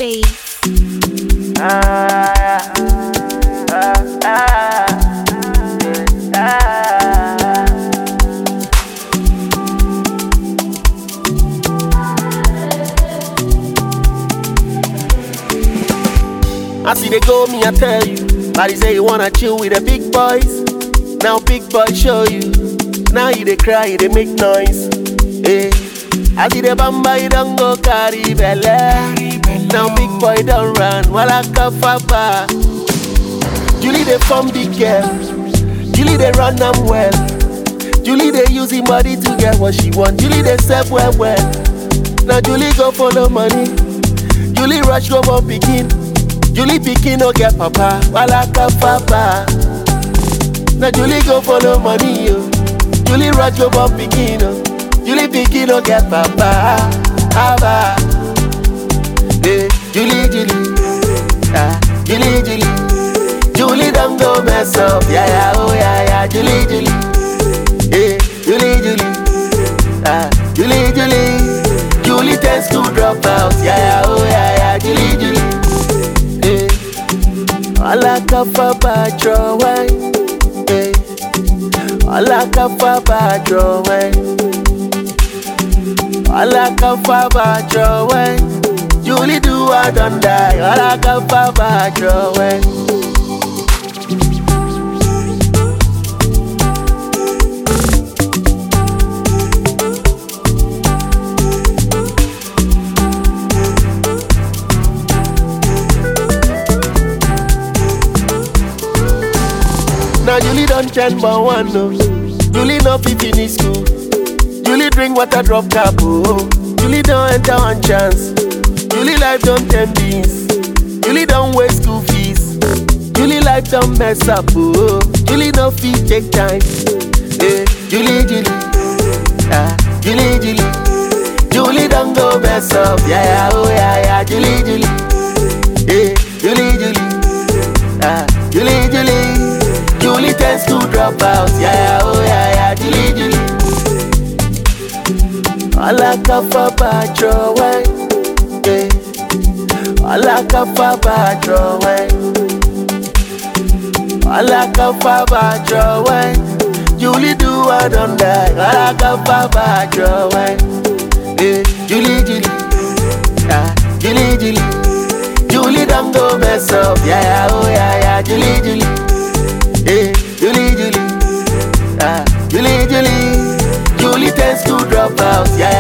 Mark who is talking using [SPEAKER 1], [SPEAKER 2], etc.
[SPEAKER 1] face.
[SPEAKER 2] Ah, ah, ah, ah. I see they go, me I tell you. Body say you wanna chill with the big boys. Now big boys show you. Now you they cry, you they make noise. Hey. I see the bamba, you don't go carry belle. Now big boy don't run, wala kafaba. Julie they form big girl. Julie they run them well. Julie they use him body to get what she want. Julie they step well well. Now Julie go follow money. Julie rush go born pikin. Julie pikin no get papa, wala kafaba. Now Julie go follow money yo. Julie rush go born pikin oh. Julie pikin no get papa. Aba. Hey, Julie Julie. Ah, Julie Julie. Julie don't go mess up. Yeah yeah oh yeah yeah. Julie Julie. Hey, Julie Julie. Ah, Julie Julie. Julie tends to drop out. Yeah yeah oh yeah yeah. Julie Julie. Hey. All kafa bajo way. Hey. All kafa bajo way. All kafa bajo way. Julie do I don't die. All kafa bajo way. Now Julie don't turn but one no. Julie no fit finish school. Julie drink water drop cap oh. Julie don't enter one chance. Julie life don't ten beans. Julie don't waste school fees. Julie life don't mess up oh. Julie no fit take time. Hey, Julie Julie. Ah, Julie Julie. Julie don't go mess up. Yeah yeah oh yeah yeah. Julie Julie. Hey, Julie Julie. Ah, Julie Julie. Julie tends to drop out. Yeah, yeah, oh yeah, yeah, Julie, Julie. All I can for bad way. Yeah. All I can for bad way. All I can for bad way. Julie do I don't die. All I can for bad way. Yeah. Julie, Julie. Ah, Julie, Julie. Julie don't go mess up. Yeah, yeah, oh yeah, yeah, Julie, Julie. Hey, Julie, Julie. Ah, Julie, Julie. Julie tends to drop out. Yeah,